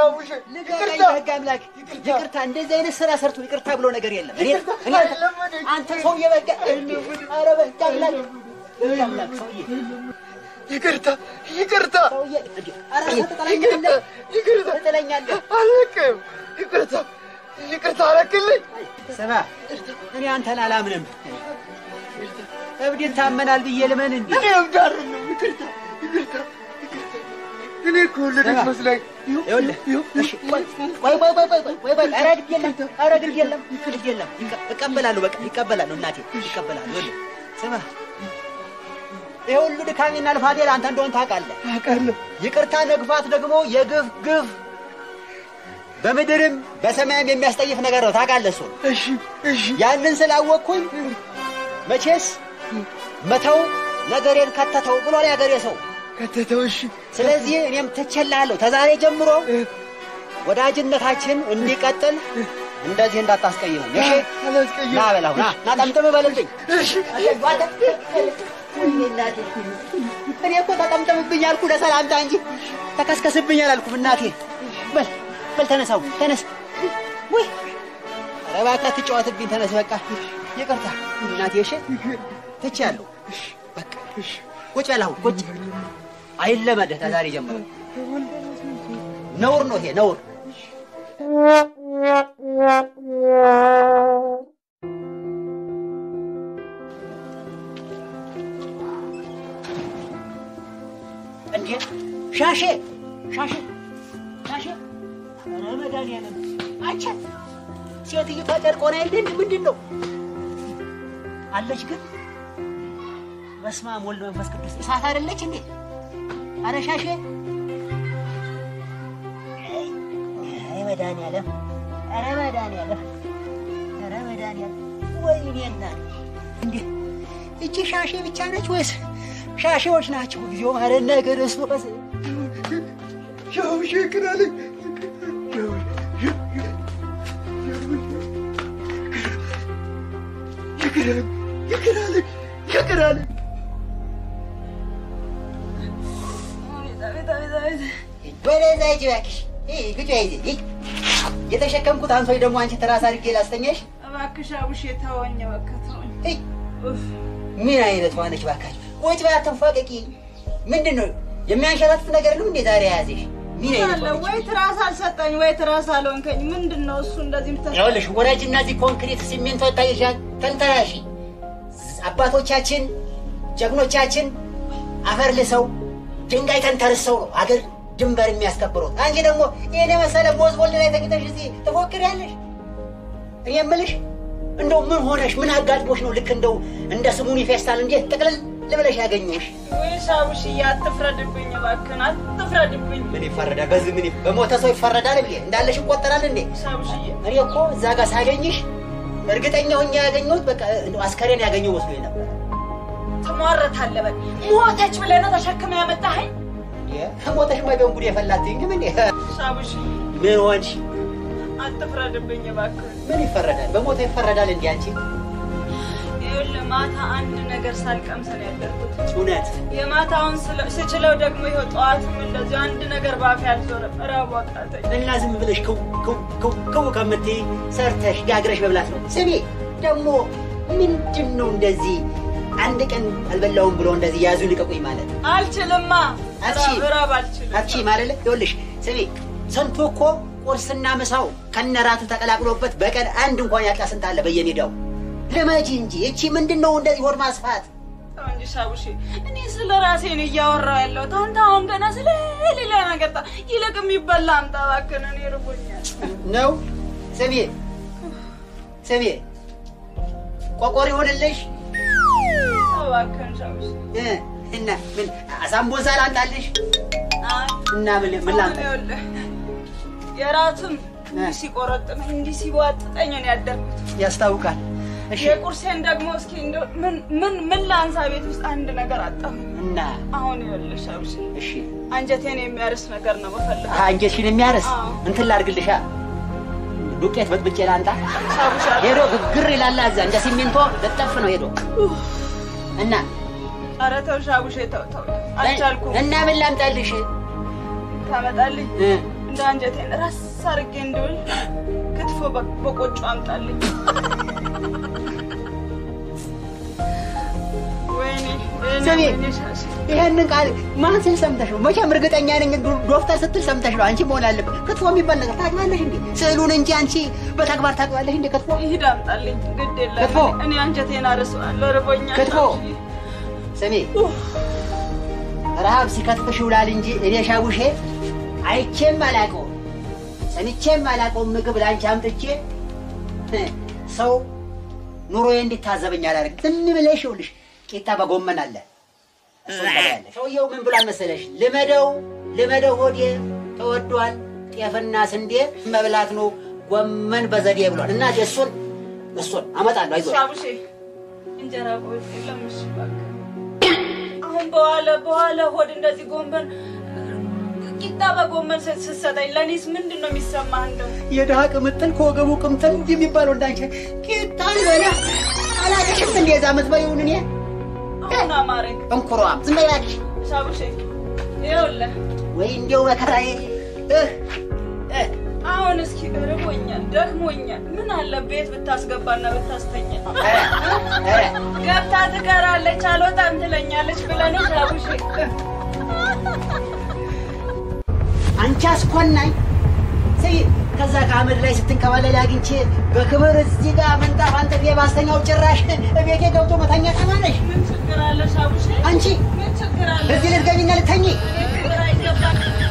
ሻውሽ ልቀቀኝ በህግ አምላክ ይቅርታ። እንደዚህ አይነት ስራ ሰርቶ ይቅርታ ብሎ ነገር የለም። እኔ እኔ አንተ ሰውዬ በቃ ኧረ በህግ አምላክ በህግ አምላክ ሰውዬ ይቅርታ ይቅርታ ሰውዬ እንዴ! ኧረ አንተ ትጠላኛለህ ይቅርታ ትጠላኛለህ። አለቅም ይቅርታ ይቅርታ አለቅልኝ ስማ እኔ አንተን አላምንም። እብድ ይታመናል ብዬ ልመን እንዴ? እኔ እብዳር ነው ይቅርታ ይቅርታ ይቅርታ እኔ እኮ ወለደች ስማ፣ መስላኝ ይኸውልህ እሺ፣ ቆይ ቆይ ቆይ ቆይ ቆይ ቆይ ቆይ ኧረ ግድ የለም ኧረ ግድ የለም ግድ የለም ይቀ- እቀበላለሁ በቃ ይቀበላለሁ እናቴ ይቀበላለሁ ይኸውልህ ስማ ይሄ ሁሉ ድካሜና ልፋቴ ለአንተ እንደሆን ታውቃለህ አውቃለሁ ይቅርታ መግፋት ደግሞ የግፍ ግፍ በምድርም በሰማይም የሚያስጠይፍ ነገር ነው ታውቃለህ እሱን እሺ እሺ ያንን ስላወቅኩኝ መቼስ መተው ነገሬን ከተተው ብሏል ያገሬ ሰው ከተተው እሺ ስለዚህ እኔም ትቼልሃለሁ ተዛሬ ጀምሮ ወዳጅነታችን እንዲቀጥል እንደዚህ እንዳታስቀይመኝ እሺ አላስቀየም ና በላው ና ና ጠምጥም በልልኝ እሺ እኔ እኮ ተጠምጠምብኝ አልኩ ለሰላምታ እንጂ ተከስከስብኝ አላልኩም እናቴ በል በል ተነሳው ተነስ ውይ ኧረ እባክህ አትጫወትብኝ ተነስ በቃ ይቅርታ እናቴ እሺ ትቼያለሁ በቃ ቁጭ በል አሁን ቁጭ አይለመድህ ከዛሬ ጀምሮ ነውር ነው ይሄ ነውር እንዴ ሻሼ ሻሼ ሻሼ ኧረ መድኃኒዓለም አንቺ ሴትዮዋ ጨርቆና የለ እንደ ምንድን ነው አለች ግን በስመ አብ ወልድ መንፈስ ቅዱስ እሳት አይደለች እንዴ ኧረ ሻሼ አይ አይ መድኃኒዓለም ኧረ መድኃኒዓለም ኧረ መድኃኒዓለም ወይኔ እናት እንዴ እቺ ሻሼ ብቻ ነች ወይስ ሻሼዎች ናቸው? እግዚኦ ማረነ ክርስቶስ ሻውሽ ይቅር አለኝ ይቅር አለኝ ይቅር አለኝ ይቅር አለኝ ወደዛ ሂጂ እባክሽ። ይህ ግጫ ይዜ ይህ የተሸከምኩት አንሶኝ ደግሞ አንቺ ትራስ አድርጌ ላስተኛሽ። እባክሽ አቡሽ ተወኝ፣ እባክህ ተወኝ። ይህ ኡፍ፣ ምን አይነት ዋነች ባካች? ቁጭ በይ አትንፏቀቂ። ምንድን ነው የሚያንሸራትት ነገር ነው እንዴ ዛሬ የያዘሽ? ምን አይነት አለ ዋነች? ወይ ትራስ አልሰጠኝ ወይ ትራስ አልሆንከኝ። ምንድን ነው እሱ እንደዚህ ምታ ይኸውልሽ ወራጅ እነዚህ ኮንክሪት ሲሚንቶ ይታይሻል። ተንተራሺ አባቶቻችን ጀግኖቻችን አፈር ልሰው ድንጋይ ተንተርሰው ነው አገር ድንበር የሚያስከብሩት። አንቺ ደግሞ ይህን የመሰለ ቦዝ ቦልድ ላይ ተኝተሽ እዚህ ትፎክሪያለሽ። እኔ የምልሽ እንደው ምን ሆነሽ ምን አጋጥሞሽ ነው ልክ እንደው እንደ ስሙኒ ፌስታል እንዴት ጥቅልል ልብለሽ ያገኘሽ? ወይስ አቡሽዬ አትፍረድብኝ፣ እባክህን አትፍረድብኝ። ምን ይፈረዳል? በዚህ ምን ይፍ- በሞተ ሰው ይፈረዳል እንዴ? እንዳለሽ ይቆጠራል እንዴ? አቡሽዬ እኔ እኮ እዛ ጋር ሳገኝሽ እርግጠኛ ሆኜ ያገኘሁት በቃ እንደው አስከሬን ያገኘው መስሎኝ ነበር። ትሟረታለህ። በል ሞተች ብለህ ነው ተሸክመህ ያመጣኸኝ? ሞተሽማ ቢሆን ጉድ የፈላትኝ ግን እንዴ አቡሽዬ ምን ሆንሽ? አትፍረድብኝ እባክህን። ምን ይፈረዳል? በሞተ ይፈረዳል እንዴ አንቺ? ይኸውልህ ማታ አንድ ነገር ሳልቀምስ ነው ያደርኩት። እውነት የማታውን ስለ- ስችለው ደግሞ ይኸው ጠዋትም እንደዚሁ አንድ ነገር ባፌ አልዞረም። እራቡ አቃተኝ። እና ዝም ብለሽ ክው ክው ክው ክው ከምትይ ሰርተሽ ጋግረሽ መብላት ነው። ስሚ ደግሞ ምንድን ነው እንደዚህ አንድ ቀን አልበላውም ብሎ እንደዚህ ያዙ ልቀቁኝ ማለት አልችልማ። አትችይም። እራብ እራብ አልችልም። አቺ ማለት ይኸውልሽ ስሚ ስንቱ እኮ ቁርስና ምሳው ከነራቱ ተቀላቅሎበት በቀን አንድ እንኳን ያጣ ስንት አለ በየሜዳው። ልመጂ እንጂ እቺ ምንድን ነው እንደዚህ ሆድ ማስፋት? ተው እንጂ ሻቡሺ፣ እኔ ስለ ራሴ ነው እያወራሁ ያለሁት። አንተ አሁን ገና ስለ ሌላ ነገር ጣ ይልቅ የሚበላ አምጣ እባክህን፣ እኔ ርቦኛል። ነው ስሚ ስሚ ቆቆር ይሆንልሽ እባክህን ሻቡሺ። እ እና ምን አሳምቦዛ ላምጣልሽ አይ እና ምን ምን አሁን ላምጣ ይኸውልህ የራቱም እ። እንዲህ ሲቆረጥመኝ እንዲህ ሲቧጥጠኝ ነው ያደርኩት። ያስታውቃል እሺ የቁርሴን ደግሞ እስኪ እንደው ምን ምን ምን ላንሳ? ቤት ውስጥ አንድ ነገር አጣሁ። እና አሁን ይኸውልህ ሻቡሺ፣ እሺ አንጀቴን የሚያርስ ነገር ነው የምፈልገው። አንጀትሽን የሚያርስ አዎ። እንትን ላድርግልሻ ዱቄት በጥብጬ ላንጣ ሻቡሺ ሄዶ ግግር ይላል እዛ እንደ ሲሚንቶ ልጠፍ ነው ሄዶ እና ኧረ ተው ሻቡሺ፣ ተው ተው፣ አልቻልኩም። እና ምን ላምጣልሽ ታመጣልኝ እ እንደ አንጀቴን ራስ አድርጌ እንድውል ክትፎ በ- በቆጮ አምጣልኝ። ወይኔ ወይኔ ስሚ፣ ወይኔ ሻሽ ይሄንን ቃል ማን ስል ሰምተሽ ነው? መቼም እርግጠኛ ነኝ ዶ- ዶክተር ስትል ሰምተሽ ነው። አንቺ መሆን አለበት። ክትፎ የሚባል ነገር ታውቂዋለሽ እንዴ? ስዕሉን እንጂ አንቺ በተግባር ታውቂዋለሽ እንዴ? ክትፎ ይሂድ አምጣልኝ። ግድ የለም ክትፎ። እኔ አንጀቴን አርሰዋለሁ፣ ርቦኛል። ክትፎ። ሻሽ። ስሚ፣ ረሃብ ሲከትፍሽ ይውላል እንጂ እኔ ሻቡሼ አይቼም አላውቀውም ሰምቼም አላውቀውም ምግብ ለአንቺ አምጥቼ እ፣ ሰው ኑሮዬ እንዲታዘበኝ አላደርግ ዝም ብለሽ ይኸውልሽ ቂጣ በጎመን አለ እሱን ትበያለሽ። ሰውየው ምን ብሏል መሰለሽ? ልመደው ልመደው ሆዴ ተወዷል፣ ጤፍና ስንዴ መብላት ነው ጎመን በዘዴ ብሏል። እና እሱን እሱን አመጣለሁ አይዞሽ። ሻቡሼ እንጀራ ቆይ የለም። እሺ እባክህ አሁን በኋላ በኋላ ሆድ እንደዚህ ጎንበን ቂጣ በጎመን ስ- ስትሰጠኝ ለእኔስ ምንድን ነው የሚሰማህ? እንደው የድሃ ቅምጥል ከወገቡ ቅምጥል እንጂ የሚባለው እንዳንቺ ቂጣ ልበላ አላቀሽም እንዴ? ዛ ምትበይውን እኔ አሁን አማረኝ። እንኩሯም ዝም በይ እባክሽ። ሻቡሼ ይኸውልህ ወይ እንዲያው መከራዬ እህ እህ አሁን እስኪ ርቦኛል፣ ደክሞኛል። ምን አለ ቤት ብታስገባና ብታስተኛ። ኧረ ኧረ ገብታ ትቀራለች፣ አልወጣም ትለኛለች ብለህ ነው ሻቡሼ? አንቺ አስኮናኝ ስይ ከዛ ከአመድ ላይ ስትንከባለል አግኝቼ በክብር እዚህ ጋር ምንጣፍ አንጥፌ ባስተኛው ጭራሽ እቤቴ ገብቶ መተኛ ተማለሽ ምን ችግር አለ ሻቡሼ? አንቺ ምን ችግር አለ? እዚህ ልትገቢና ልተኝ ምን ችግር አይገባም።